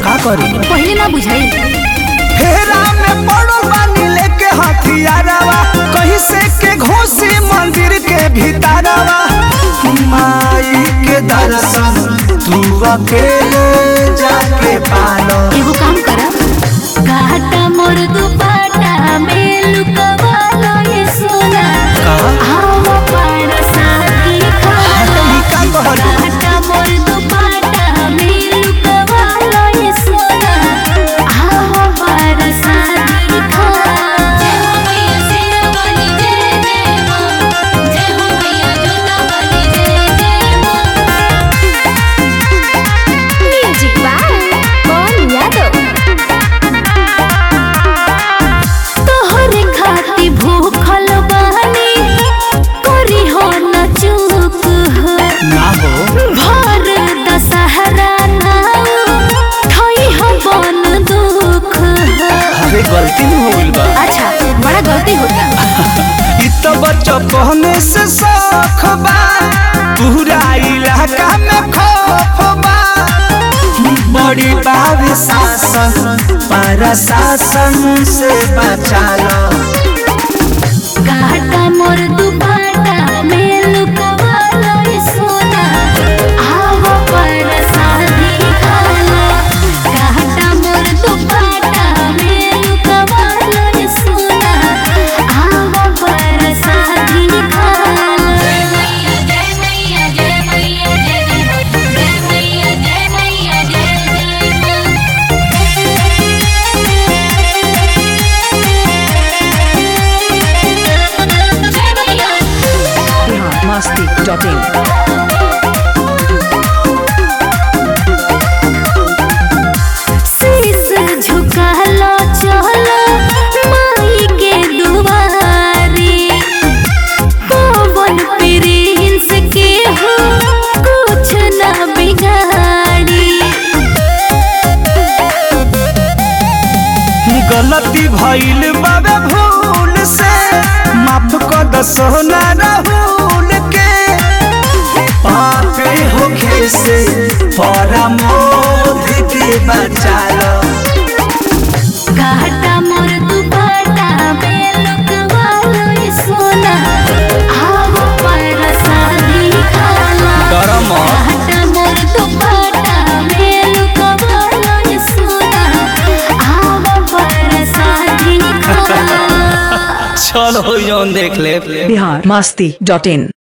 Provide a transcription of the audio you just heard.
का करी पहले ना बुझाई फेरा में पड़ो बानी लेके हथियारवा कहीं से के घोसी मंदिर के भीतरवा माई के दर्शन तू अकेले जाके पालो एगो काम करा घाटा मोर दुपाटा में लुकवालो ये सोना आओ पार साथी खालो ई का कहलू? घाटा मोर दुपाटा में लुकवालो ये सोना आओ पार साथी खालो जय हो मैया सेना वाली जय जय मां जय हो मैया जोता वाली जय जय मां म्यूजिक बाय कौन यादव तोहरे खाती भूखल बानी करी हो न चूक हो ना हो भर दशहरा नाउ थई हो बन दुख हो अरे गलती हो गइल बा अच्छा बड़ा गलती होता इ तो बचपने से शौख बा पूरा इलाका में खौफ बा बड़ी बाब शासन पर शासन से बचा लो घाटा मोर दुपाटा में लुकवालो ये सोना आवो पर शादी खालो घाटा मोर दुपाटा में लुकवालो ये सोना आवो पर शादी खालो जय मैया जय मैया जय मैया जय जय मैया जय मैया जय जय जय मैया biharmasti.in शीश झुकालो चलो माई के दुआरी पवन प्रिंस के हो कुछ ना बिगाड़ी गलती भइल बाबे भूल से माफ कर दो सोना राहुल के पापे होखे से परमोध के बचा लो घाटा मोर दुपाटा में लुकवालो ये सोना आओ पर शादी खालो डरम घाटा मोर दुपाटा में लुकवालो ये सोना आओ पर शादी खालो चलो जौन देख ले biharmasti.in